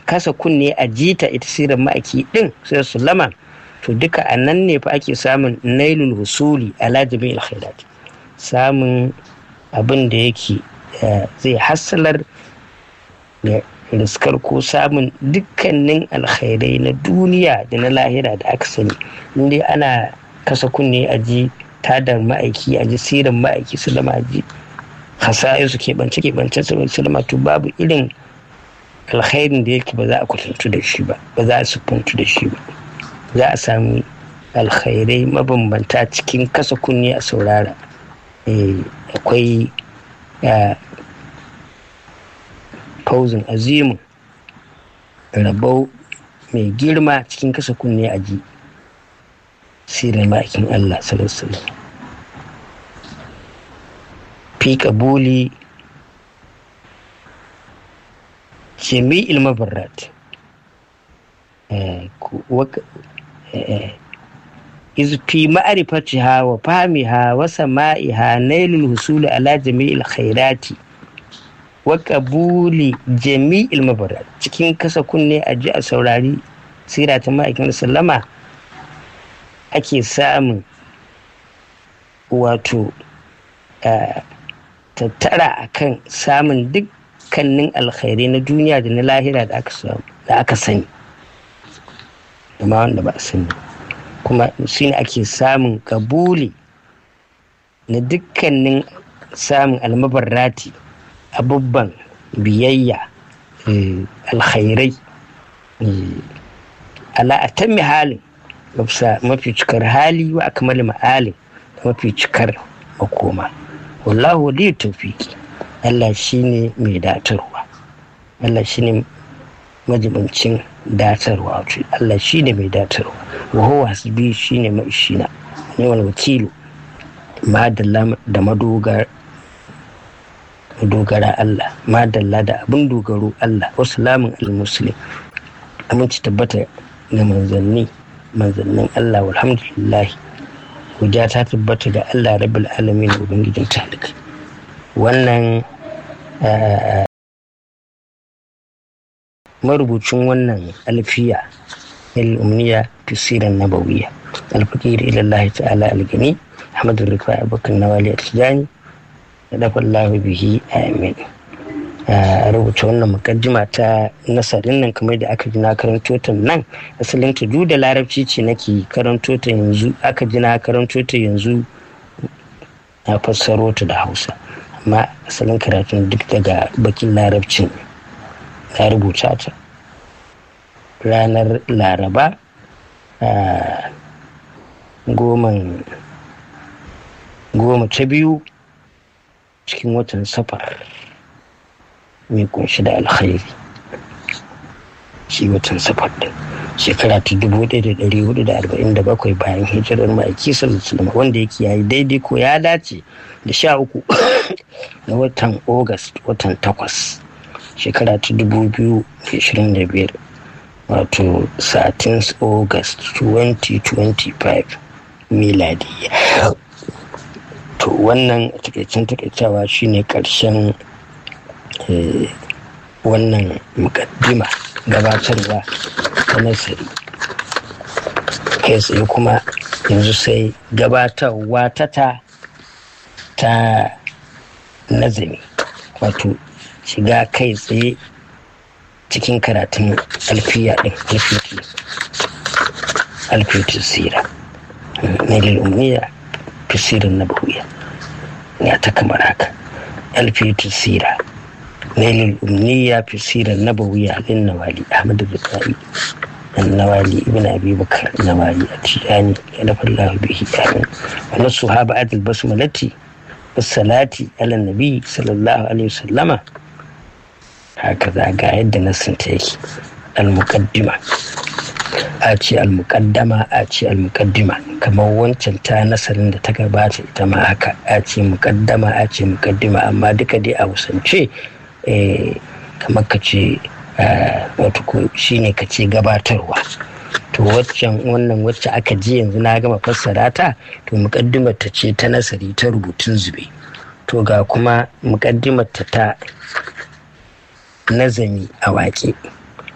kasa kunne a jita ita sirar ma'aiki din sai sulama to duka a nan ne fa ake samun nailul husuli ala jami'il khairat samun abin da yake zai hassalar da riskar ko samun dukkanin alkhairai na duniya da na lahira da aka sani inda ana kasa kunne a ji tadar ma'aiki a ji siran ma'aiki su lama ji hasayen su keɓance keɓance su lama to babu irin alkhairin da yake ba za a kwatantu da shi ba ba za a sufuntu da shi ba za a sami alkhairai mabambanta cikin kasa kunne a saurara akwai fauzin azimu rabau mai girma cikin kasa kunne a ji sirar ma'aikin Allah sallallahu fi kabuli jami'il mabarrat iz fi ma'rifatiha wa fahmiha wa sama'iha nailul husuli ala jami'il khairati wa qabuli jami'il mabarrat cikin kasa kunne a ji a saurari sira ta ma'aikin sallama ake samun wato tattara akan samun dukkanin alkhairai na duniya da na lahira da aka sani da ma wanda ba a sani kuma shi ne ake samun kabuli na dukkanin samun almabarrati abubban biyayya alkhairai ala a tammi halin mafi cikar hali wa akamal ma'alin da mafi cikar makoma wallahu waliyu tawfiki Allah shine mai datarwa Allah shine majibincin datarwa wato Allah shine mai datarwa wa huwa hasbi shine mai shina ne wani wakilu madalla da madogar madogara Allah madalla da abin dogaro Allah wasu lamun al-muslim aminci tabbata ga manzanni manzannin Allah walhamdulillah guda ta tabbata ga Allah rabbil alamin ubangijin talika wannan marubucin wannan alfiya ilmiya tasirin nabawiya alfakir ilallahi ta'ala algani ahmad rifai abokan nawali a tijani da dafa allahu bihi amin a rubuta wannan mukaddima ta nasarin nan kamar da aka ji na karanto ta nan asalin ta duk da larabci ce nake karanto ta yanzu aka ji na karanto ta yanzu na fassaro ta da hausa amma asalin karatun duk daga bakin larabcin na rubuta ta ranar laraba goma ta biyu cikin watan safar mai kunshi da alkhairi shi watan safar din shekara ta dubu ɗaya da ɗari hudu da arba'in da bakwai bayan hijirar ma'aiki sallallahu wanda yake yayi daidai ko ya dace da sha uku na watan august watan takwas shekara ta dubu biyu da ashirin da biyar wato 13 august 2025 miladiya to wannan takaicin takaicawa shine karshen wannan mukaddima gabatarwa ta nasari kai tsaye kuma yanzu sai gabatarwa ta ta ta nazari wato shiga kai tsaye cikin karatun alfiya ɗin alfiyatu sira na lil'ummiya fi sirin na bahuya ya ta kamar haka alfiyatu sira na lil'ummiya fi sirin na bahuya alin nawali ahmad bukari النوالي ابن ابي بكر النوالي التجاني يلف الله به امين ونصها بعد البسملة والصلاة على النبي صلى الله عليه وسلم هكذا قاعد نسنتي المقدمة a ce almukaddama a ce almukaddima kamar wancan ta nasarin da ta gabata ita ma haka a ce mukaddama a ce mukaddima amma duka dai a wasance kamar ka ce wato ko shine ka ce gabatarwa to waccan wannan wacce aka ji yanzu na gama fassara ta to mukaddimar ta ce ta nasari ta rubutun zube to ga kuma mukaddimar ta ta nazami a waƙe